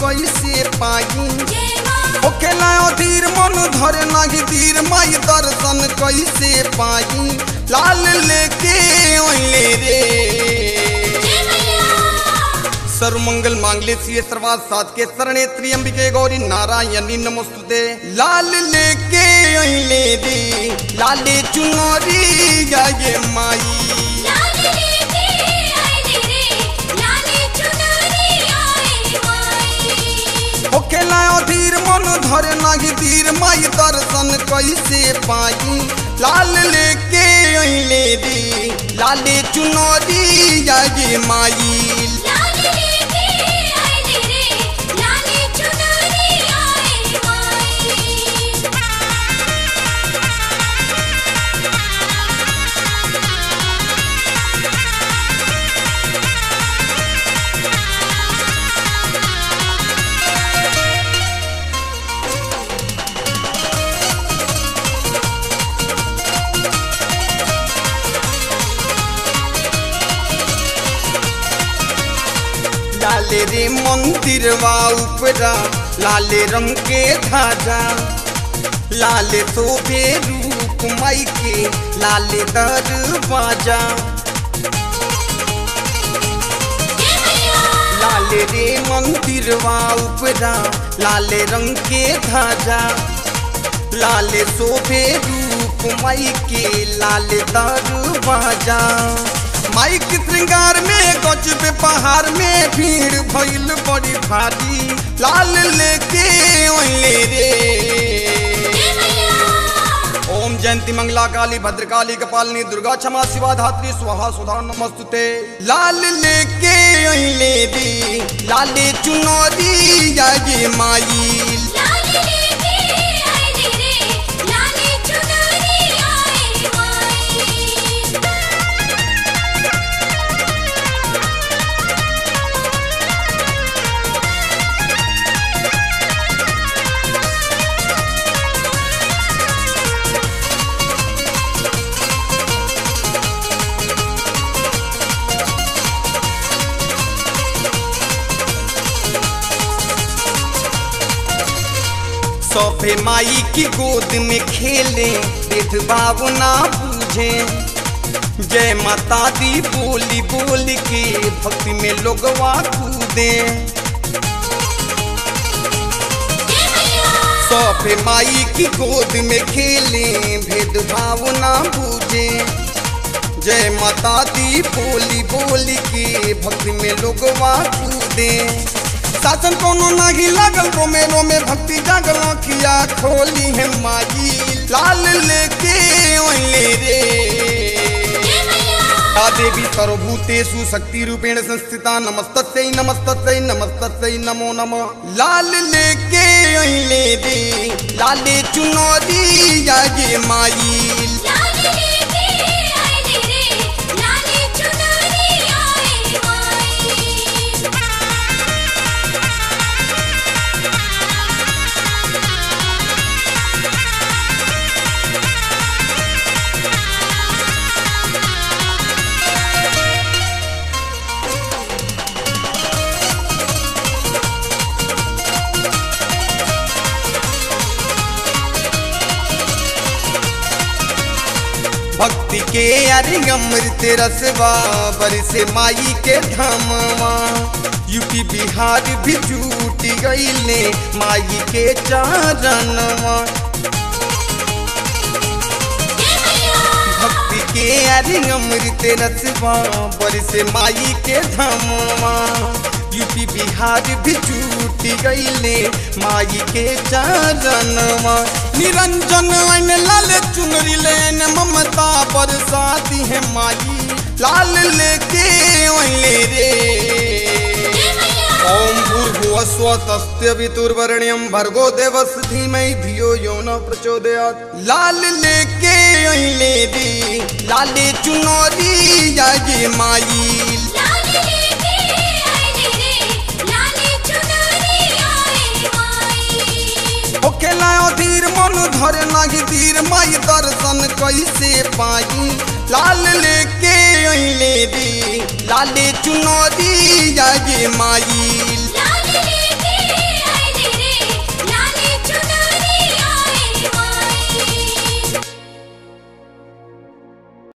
कैसे पाई जय मां ओखेला अधीर मन धरे नाही धीर माई दर्शन कैसे पाई लाल लेके ओले रे जय मैया सर्वमंगल मांगले सिए सर्वात साध के शरणे त्रियंबिके गौरी नारायणी नमस्तुते लाल लेके ओले रे लाले चुनरी या ये माई लाल लेके आए रे लाल चुनरी आए माई ओखेला अधीर मन धरे नाही धीर माई दर्शन कैसे पाई लाल लेके ओले रे लाले चुनरी या ये माई लाल लेके आए रे लाल चुनरी आए माई लाले रे मंदिर वा उपरा लाले रंग के धाजा लाले शोभे रूप माई के लाले दरवाजा जय मैया लाले रे मंदिर वा उपरा लाले रंग के धाजा लाले शोभे रूप माई के लाले दरवाजा माई के श्रृंगार में गजबे पहाड़ में भीड़ भइल बड़ी भारी लाल लेके ओले रे जय मैया ओम जयंती मंगला काली भद्रकाली कपालिनी दुर्गा क्षमा शिवा धात्री स्वाहा सुधा नमस्तुते लाल लेके ओले रे लाले चुनरी या ये माई लाल लेके आए रे लाल चुनरी आए माई सोफे माई की गोद में खेले भेदभाव ना बूझे जय माता दी बोली बोल के भक्ति में लोगवा कूदे जय मैया सोफे माई की गोद में खेले भेदभाव ना बूझे जय माता दी बोली बोली के भक्ति में लोगवा कूदे शासन कोनो नाही लागल रोमे रोमे भक्ति जागल अखिया खोली है माई लाल लेके ओले रे जय मैया या देवी सर्वभूतेषु शक्ति रूपेण संस्थिता नमस्तस्यै नमस्तस्यै नमस्तस्यै नमो नमः लाल लेके ओले रे लाले चुनरी या ये माई लाल लेके आए रे लाल चुनरी आए माई भक्ति के अरे अमृत रसवा बरसे माई के धामवा यूपी बिहार भी जुट गईले माई के चरणवा जय मैया भक्ति के अरे अमृत रसवा बरसे माई के धामवा यूपी बिहार भी जुट गईले माई के चरणवा निरंजन अन लाल चुनरी लेन ममता बरसाती है माई लाल लेके ओले रे जय मैया ओम भूर्भुवः स्वतस्य वितुर्वरेण्यं भर्गो देवस्य धीमहि धियो यो न प्रचोदयात् लाल लेके ओले रे लाले चुनरी या ये माई लाल लेके आए रे लाल चुनरी आए माई ओखेला अधीर मन धरे नाही धीर माई दर्शन कैसे पाई लाल लेके ओले रे लाले चुनरी या ये माई